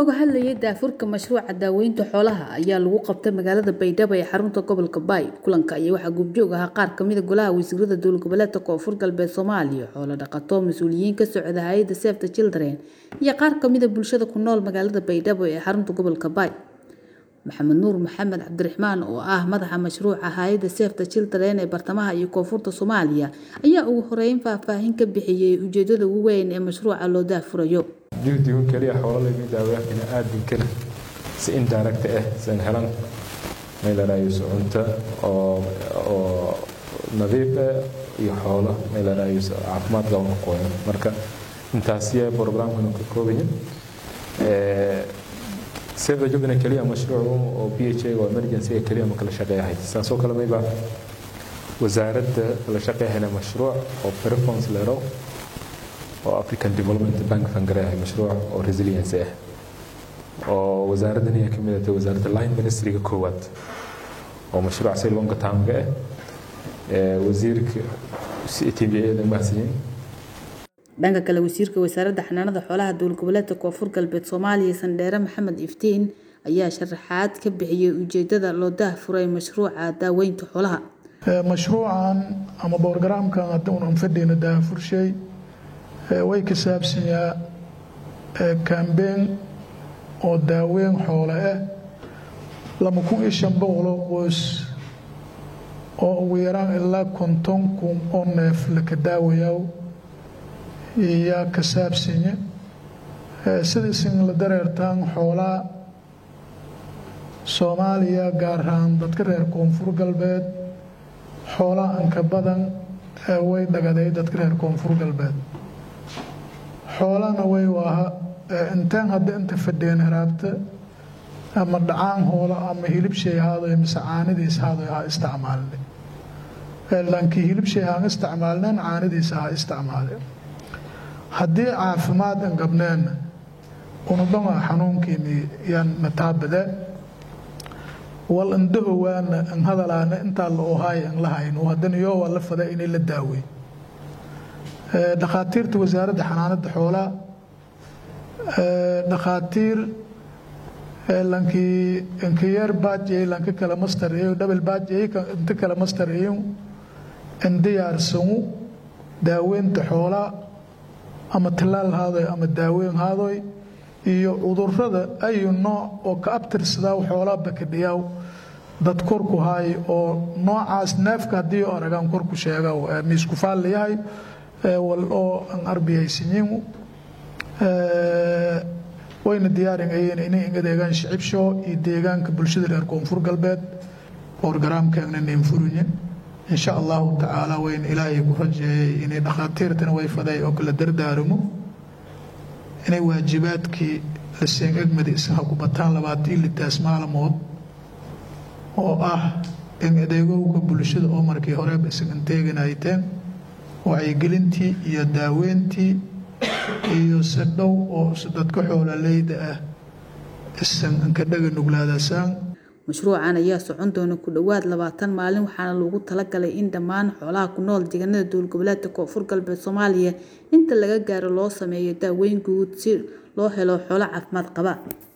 looga hadlayay daafurka mashruuca daaweynta xoolaha ayaa lagu qabtay magaalada baydhabo ee xarunta gobolka baay kulanka ayaa waxaa goobjoog ahaa qaar kamida golaha wasiirada dowlad goboleedka koonfur galbeed soomaaliya xoolo dhaqato mas-uuliyiin ka socda hay-adda sefta children iyo qaar kamida bulshada ku nool magaalada baydhabo ee xarunta gobolka baay maxamed nuur maxamed cabdiraxmaan oo ah madaxa mashruuca hay-adda sefta children ee bartamaha iyo koonfurta soomaaliya ayaa ugu horeyn faahfaahin ka bixiyey ujeedada ugu weyn ee mashruuca loo daafurayo juhdigu keliya xoolo laga daaweeya bini'aadinkana si indirect ah san helan meelarayso cunto oo oo nadiif ah iyo xoolo meelarayso caafimaad qaba ku qoyan marka intaasiya programkan ka koobayin save the children keliya mashruuc oo p h a oo emergency keliya ma kala shaqeeyahay saasoo kale mayba wasaaradda kala shaqeeyahayna mashruuc oo performance leero oo african development bank fangareeyahay mashruuc oo resilience ah oo wasaaraddan ayaa ka mid ah wasaaradda line ministryga koowaad oo mashruuc si longa taamga ah wasiirka t v a mahadsanyiin dhanka kale wasiirka wasaaradda xanaanada xoolaha dowlad goboleedka koonfur galbeed soomaaliya sandheere maxamed iftiin ayaa sharaxaad ka bixiyey ujeedada loo daahfuray mashruuca daaweynta xoolaha mashruucan ama borogaraamkan hadduunan fadhiyna daafurshay way ka saabsanyaa kambeen oo daaweyn xoole ah lama kun iyo shan boqoloo qoys oo ugu yaraan ilaa konton kun oo neef laka daawayaa yaa ka saabsanya sidaisin la dareertaan xoolaa soomaaliya gaar ahaan dadka reer koonfur galbeed xoolaa anka badan way dhagaday dadka reer koonfur galbeed xoolana way waaha intaan hadda inta fadheen haraabta ama dhacaan hoolo ama hilibshay haadoy mise caanidiis haadoy ha isticmaalne laakiin hilibshay haan isticmaalneen caanidiisa ha isticmaale haddii caafimaad an gabneenna unudhama xanuunkiini yaan mataabade wal indhahowaana an hadalaana intaa la ohaay an la hayno haddana yoo waa la fada inay la daawey dhakhaatiirta wasaaradda xanaanada xoolaa dhakhaatiir lankii inkayeer baajey lanka kala mastareeyo dhabel baajey inta kala mastareeyo in diyaarsanu daaweynta xoolaa ama tallaal haadoy ama daaweyn haadoy iyo cudurada ayu nooc oo ka abtirsadaa xoolaa bakadhiyaaw dad korku haay oo noocaas neefka haddii aragaan korku sheega miisku faallayahay wal oo an arbiyaysanyin wayna diyaaringayeen inay inga deegaan shicibsho iyo deegaanka bulshada reer koonfur galbeed borogaraamkeegna neenfurinye insha allahu tacaala wayna ilaahay ku rajeeyay inay dhakhaatiirtana way faday oo kala dardaaramo inay waajibaadkii la seen egmada isaha ku bataan labaatii litaas maalmood oo ah in adeegowga bulshada oo markii horeba isagan teeganayteen wacyigelintii iyo daaweyntii iyo si dhow oo dadka xoololeyda ah isan inkadhaga nuglaadasaan mashruucan ayaa socon doona ku dhowaad labaatan maalin waxaana loogu talagalay in dhammaan xoolaha ku nool deegaanada dowlad goboleedka koonfur galbeed soomaaliya inta laga gaaro loo sameeyo daaweyn guud si loo helo xoolo caafimaad qaba